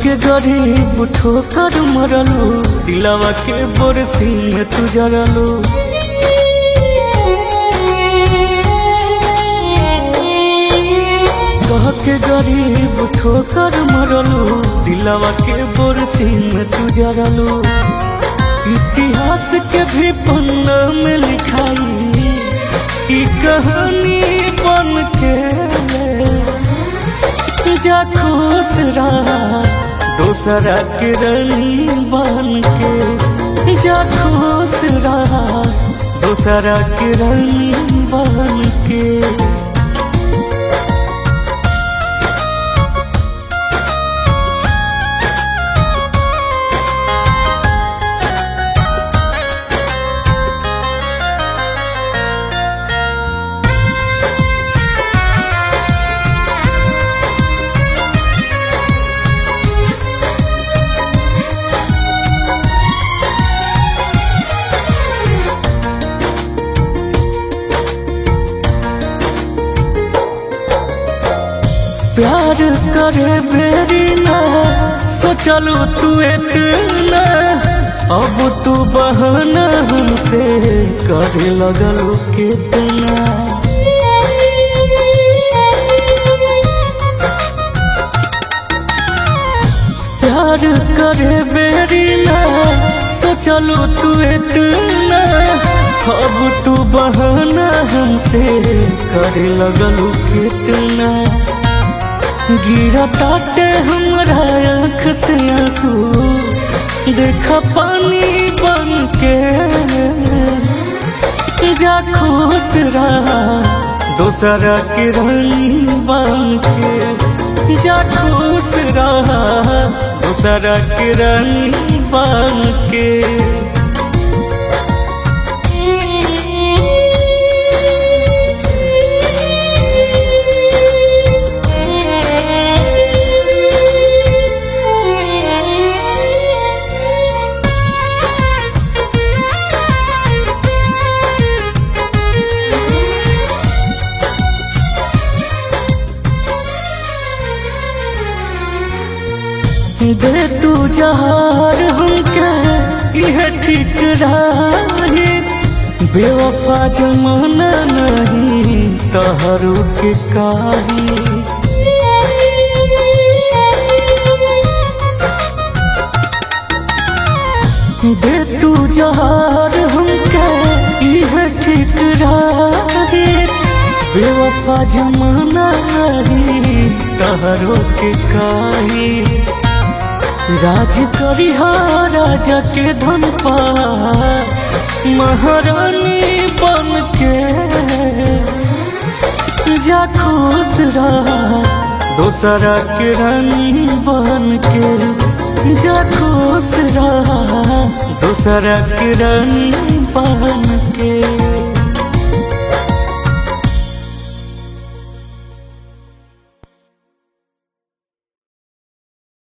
के गरीब ठोकर मरलू दिलवा के बोरसी में तू जरलू कह के गरीब ठोकर मरलू दिलवा के बोरसी में तू जरलू इतिहास के भी पन्ना में लिखाई ई कहानी बन के जा खुश रहा दोसरा के रानी बन के जा खुश रहा दोसरा के रानी बन के प्यार करे बेरी ना सोचलू तू इतना अब तू बहाना हमसे करे लगलू कितना प्यार करे बेरी ना सोचलू तू इतना अब तू बहाना हमसे करे लगलू कितना गिरा ताटे हमरा आँख से आंसू देखा पानी बन के जा खुश रहा दोसरा के रानी बन के जा खुश रहा दोसरा के रानी बन के दे तू जहार हमके यह ठीक रही बेवफा जमाना नहीं तहरू के काही दे तू जहार हमके यह ठीक रही बेवफा जमाना नहीं तहरू के काही राज करी राजा के धन पा महारानी बन के जा खुश रहा दोसरा के रानी बन के जा खुश रहा दोसरा के रानी बन के